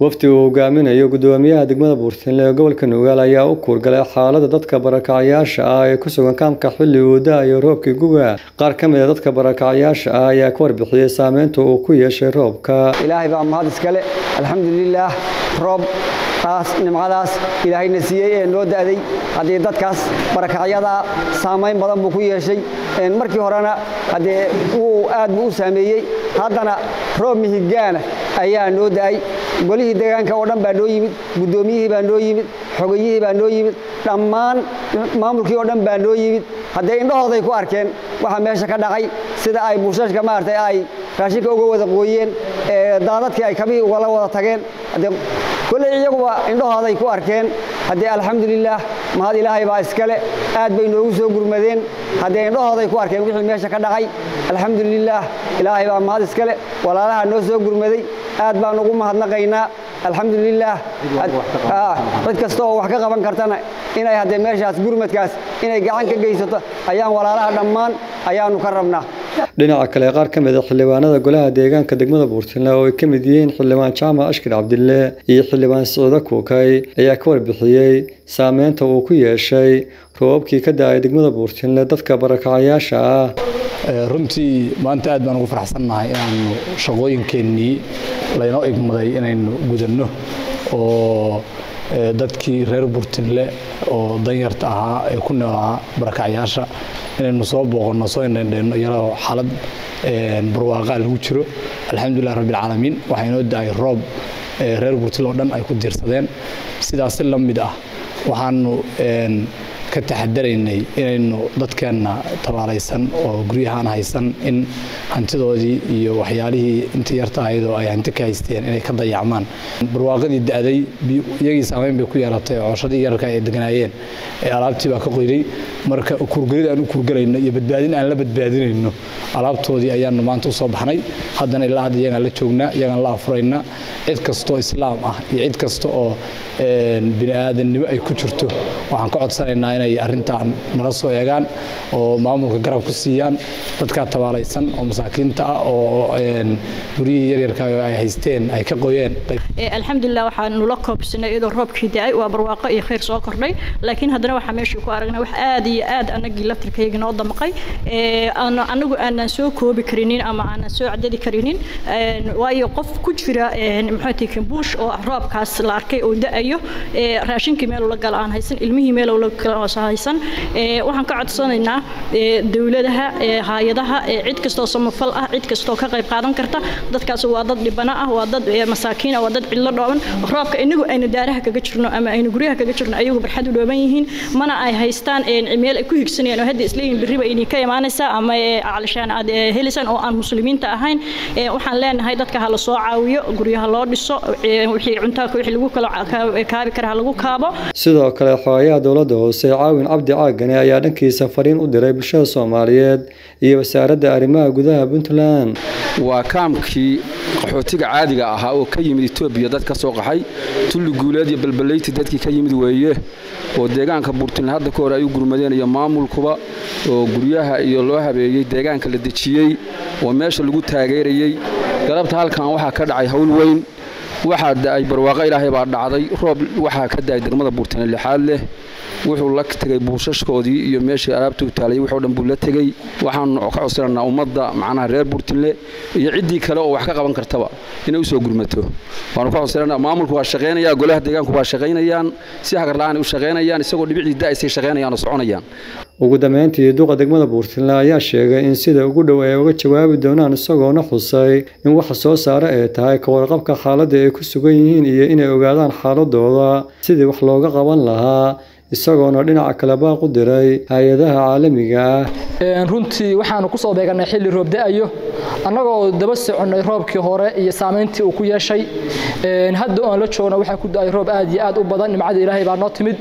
wafdi uu hogaaminayo gudoomiyaha degmada buurtinle ee gobolka nugaal ayaa u kuurgalay xaalada dadka barakacyaasha ah ee ku sugan kaamka xilli uu da-ayo roobkii guga qaar ka mid a dadka barakacyaasha ah ayaa ka warbixiyey saameynta uu ku yeeshay roobka ilaahay baa mahad iskale alxamdulilaah roob taas nimcadaas ilaahayna siiyey ee noo da'day haddii dadkaas barakacyadaa saamayn badan buu ku yeeshay markii horena haddee wuu aad buu u saameeyey haddana roob mihigaana ayaa noo da'ay golihii deegaanka oo dhan baa noo yimid guddoomiyihii baa noo yimid xogayihii baa noo yimid dhammaan maamulkii oo dhan baa noo yimid haddee indhahooday ku arkeen waxa meesha ka dhacay sida ay buushashka maaragtay ay raashinka uga wada qooyeen daadadkii ay kabihii ugala wada tageen haddee kolley iyaguba indhahooday ku arkeen haddee alxamdulilaah mahad ilaahay baa iskale aad bay noogu soo gurmadeen haddee indhahooday ku arkeen wixii meesha ka dhacay alxamdulilaah ilaahay baa mahad iskale walaalaha noo soo gurmaday aad baan ugu mahadnaqaynaa alxamdulilaah cid kasta oo wax ka qaban kartana inay haddee meeshaas gurmadkaas inay gacan ka geysato ayaan walaalaha dhammaan ayaanu ka rabnaa dhinaca kale qaar ka mid a xildhibaanada golaha deegaanka degmada buurtinle oo ay ka mid yihiin xildhibaan jaamac ashkir cabdille iyo xildhibaan siciide kuukay ayaa ka warbixiyey saameynta uu ku yeeshay roobabkii ka da-ay degmada buurtinle dadka barakacayaasha ah runtii maanta aad baan ugu faraxsannahay inaanu shaqooyinkeennii laynoo igmaday inaynu gudanno oo dadkii reer burtinle oo danyarta ahaa ee ku noolaa barakacyaasha inaynu soo booqanno soo indhendheenno iyadoo xaalad barwaaqaa lagu jiro alxamdulilah rabbilcaalamiin waxaa inoo da-ay roob reer burtinle oo dhan ay ku diirsadeen sidaas si la mid ah waxaanu ka taxadaraynay inaynu dadkeenna tabaalaysan oo guryahaan haysan in hantidoodii iyo waxyaalihii intii yarta ahayd oo ay hanti ka haysteen inay ka dayacmaan barwaaqadii da-day iyagii saamayn bay ku yeelatay cooshadii yararka ay deganaayeen ee alaabtii baa ka qoyday marka kurgelid aan u kurgelayno iyo badbaadin aan la badbaadinayno alaabtoodii ayaanu maanta u soo baxnay haddana ilaa hadda iyagaan la joognaa iyagaan la afuraynaa cid kastoo islaam ah iyo cid kasta oo bini aadannimo ay ku jirto waxaan ka codsanaynaa inay arrintan nala soo eegaan oo maamulka garab ku siiyaan dadkaa tabaalaysan oo masaakiinta ah oo guryihii yaryarka ay haysteen ay ka qoyeen alxamdulilah waxaan nula koobsanay iyadoo roobkii da-ay waa barwaaqo iyo khayr soo kordhay laakiin haddana waxaa meeshii ku aragnay wax aad iyo aad anagii laftirkayga noo damaqay anagu aanan soo koobi karinin ama aanan soo cadadi karinin waayo qof ku jira maxaati kambuush oo roobkaas la arkay oo da-ayo raashinkii meel ula gala aan haysan ilmihii meel ula gala haysan waxaan ka codsanaynaa dowladaha hay-adaha cid kastoo samafal ah cid kastoo ka qayb qaadan karta dadkaas waa dad dhibana ah waa dad masaakiin ah waa dad cidlo dhooban roobka inagu aynu daaraha kaga jirno ama aynu guryaha kaga jirno ayagu barxad u dhooban yihiin mana ay haystaan meel ay ku higsanayaan oo hadda isleeyihin berriba idin ka imaanaysaa ama calishaan aad helisan oo aan muslimiinta ahayn waxaan leenahay dadka ha la soo caawiyo guryaha loo dhiso wixii cuntaaka wixii lagu kala kaabi kara ha lagu kaabo sidoo kale xogaayaha dowladda hoose caawin cabdi caagane ayaa dhankiisa fariin u diray bulshada soomaaliyeed iyo wasaaradda arrimaha gudaha puntland waa kaamkii qaxootiga caadiga ahaa oo ka yimid etoobiya dad ka soo qaxay tulli guuleed iyo balbalayti dadkii ka yimid weeye oo deegaanka buurtinle hadda ka hore ay u gurmadeen iyo maamulkuba oo guryaha iyo loo habeeyey deegaanka la dejiyey oo meesha lagu taageerayey galabta halkan waxaa ka dhacay hawl weyn waxaa da'ay barwaaqo ilaahay baa dhacday roob waxaa ka da'ay degmada buurtinle lixaad leh wuxuu la tegey buushashkoodii iyo meeshii alaabta u taalayay wuxuu dhan buu la tegey waxaanu ka codsanaynaa ummadda macnaha reer buurtinle iyo ciddii kale oo wax ka qaban kartaba inay u soo gurmato waanu ka codsanaynaa maamulku waa shaqaynaya golaha deegaanku waa shaqaynayaan si hagarla'aan u shaqaynayaan isagoo dhibicdii da'aysay shaqaynayaan oo soconayaan ugu dambeyntii duqa degmada buurtinle ayaa sheegay in sida ugu dhow ay uga jawaabi doonaan isagoona xusay in waxa soo saare ay tahay ka warqabka xaaladda ay ku sugan yihiin iyo inay ogaadaan xaaladooda sidii wax looga qaban lahaa isagoona dhinaca kale baaq u diray hay-adaha caalamiga ah runtii waxaanu ku soo beeganay xilli roob da-ayo annagoo daba soconnay roobkii hore iyo saamayntii uu ku yeeshay hadda oon la joogno waxaa ku da-ay roob aad iyo aad u badan nimcada ilaahay baa noo timid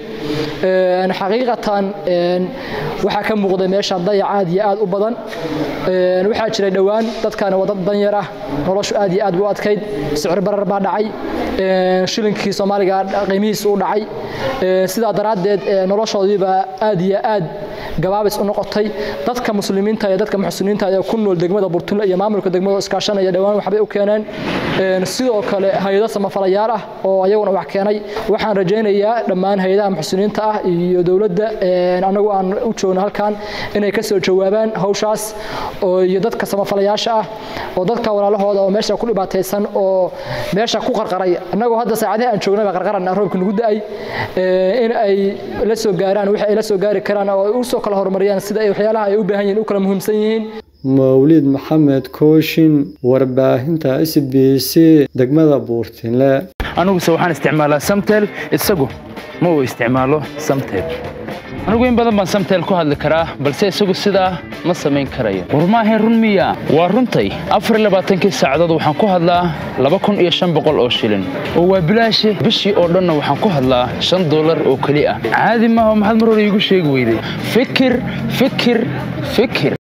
xaqiiqatan waxaa ka muuqday meeshaan dayac aad iyo aad u badan waxaa jiray dhowaan dadkaani waa dad danyar ah noloshu aad iyo aad buu adkayd sicir barar baa dhacay shilinkii soomaaliga qiimihiisa u dhacay sidaa daraaddeed noloshoodiibaa aad iyo aad gabaabis u noqotay dadka muslimiinta iyo dadka muxsiniinta ee ku nool degmada burtunle iyo maamulka degmada iskaashanaya dhowaan waxbay u keeneen sidoo kale hay-ado samafalayaal ah oo ayaguna wax keenay waxaan rajaynayaa dhammaan hay-adaha muxsiniinta ah iyo dowladda anagu aan u joogno halkan inay ka soo jawaabaan hawshaas iyo dadka samafalayaasha ah oo dadka walaalahooda oo meesha ku dhibaataysan oo meesha ku qarqaray annagoo hadda saacadihi aan joognaba qarqarana roobka nagu da-ay in ay la soo gaaraan wixii ay la soo gaari karaan oo ay u soo kala horumariyaan sida ay waxyaalaha ay u baahan yihiin u kala muhiimsan yihiin mawlid maxamed kooshin warbaahinta s b c degmada buurtinle aniguse waxaan isticmaalaa samtel isagu ma uu isticmaalo samtel anigu in badan baan samtel ku hadli karaa balse isagu sidaa ma samayn karayo war maahayn run miya waa runtay afarlabaaatankii saacadood waxaan ku hadlaa laba kun iyo shan boqol oo shilin oo waa bilaashi bishii oo dhanna waxaan ku hadlaa shan dollar oo keli ah caadi maaha maxaad mar hore iigu sheegi weyday fikir fikir fikir